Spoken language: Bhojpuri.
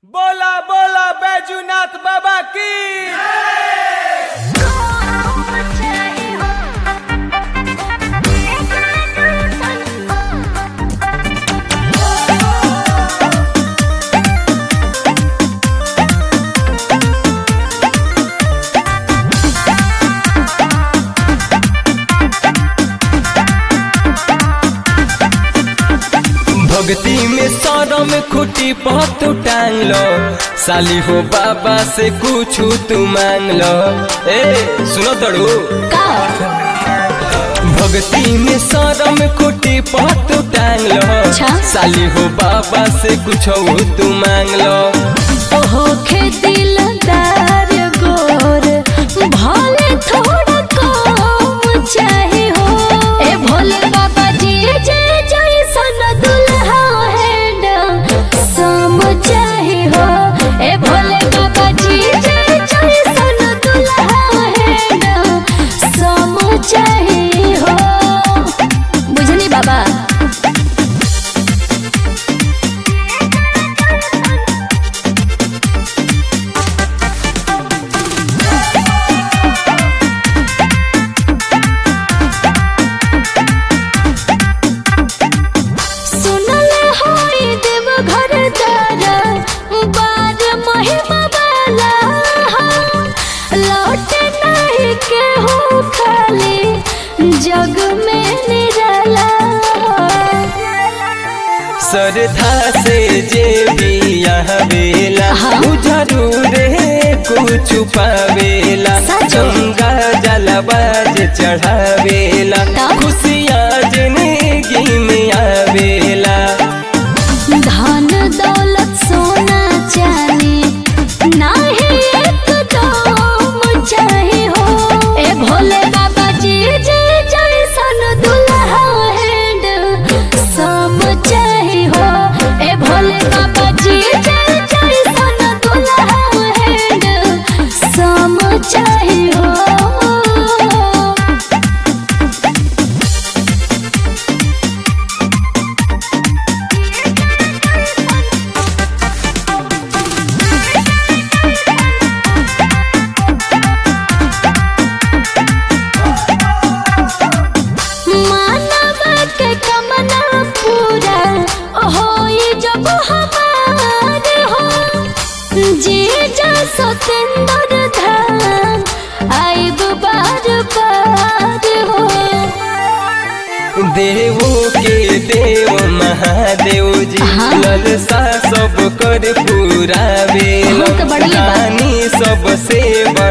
बोला बोला बैजूनाथ बाबा की भक्ति में सौरव में खुटी पत टांग लो साली हो बाबा से कुछ तू मांग लो ए सुनो तड़ू भक्ति में सौरव में खुटी पत टांग लो अच्छा। साली हो बाबा से कुछ तू मांग लो ओहो खे दिलदार गोर भले थोड़ा कम चाहे हो ए भोले बाबा जी जे जैसन दुल्हा हैंड सम चाहे हो ए भोले बाबा जी जे जैसन दुल्हा हैंड सम चाहे हो बुझनी बाबा सुनले होई देव घर दारा बार महिमा वाला लौटे नहीं के हो खाली जग में निराला श्रद्धा से जे भी यहाँ बेला हाँ। उ जरूर कुछ पावेला सच। गंगा जलबाज चढ़ावेला ता? खुशियाँ जिंदगी में आवेला धन दौलत सोना चांदी नाही एकदम चाहे हो ए भोले बाबा जी जे जैसन दुल्हा हैंड सब चाहे हो ए भोले बाबा जी जे जैसन दुल्हा हैंड सब चाहे हो मानव के कमना पूरा होई जब हमार हो जी जा सतेंद्र धाम आइब बार बार हो देवो के देव महादेव जी हाँ। ललसा सब कर पूरा हाँ, तो बढ़िया बा। रानी सब से